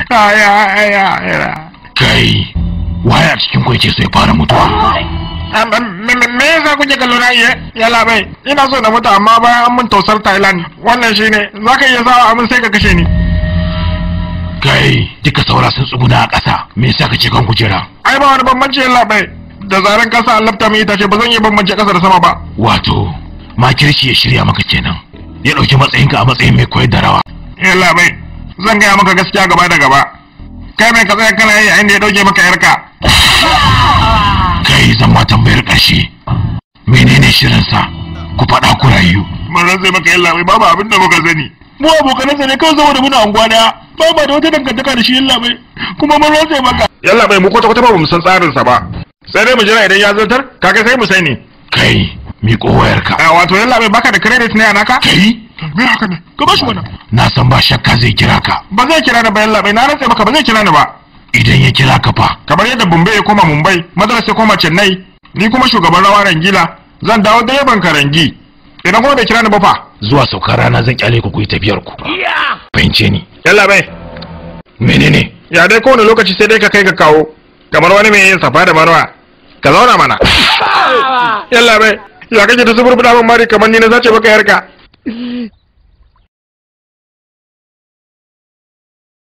aya aya aya kai waye a cikin ku yake so ya fara mutuwa me yasa kuke kallo na iya ya labai ina so na mutu amma bayan an mun tausar thailand wannan shine zaka iya sawa abin sai ka kashe ni kai duka saura sun tsuguna a ƙasa me yasa kake kan kujera ai ba wani bambanci ya labai da zaran kasa an lafta mai itace ba zan iya bambance kasa da sama ba wato makirci ya shirya maka kenan ya ɗauki matsayinka a matsayin mai koyar da rawa ya labai zan gaya maka gaskiya gaba da gaba kai mai ka tsaya kana yi a inda ya dauke maka yarka kai zan ma tambayar ƙarshe menene shirinsa ku faɗa ku rayu mun rantsa maka yalla bai babu abin da muka sani mu abokanansa ne kawai saboda muna anguwa daya ba ba da wata dangantaka da shi yalla bai kuma mun rantsa maka yalla bai mu kwata kwata ba mu san tsarin sa ba sai dai mu jira idan ya zartar kaga sai mu sani kai miƙo wayarka a wato yalla bai baka da credit ne a naka kai me haka ne ka bashi mana na san ba shakka zai kira ka ba zai kira ni ba yalla bai na rantsa maka ba zai kira ni ba idan ya kira ka fa kamar yadda Bombay ya koma Mumbai Madras ya koma Chennai ni kuma shugaban rawa Rangila zan dawo da yaban Karangi idan kuma bai kira ni ba fa zuwa saukar rana zan kyale ku ku yi tafiyar ku fahimce ni yalla bai menene ya dai kowane lokaci sai dai ka kai ka kawo kamar wani mai yin safa da marwa ka zauna mana yalla bai ya kake da zuburbuɗa min mari kamar ni na sace maka yarka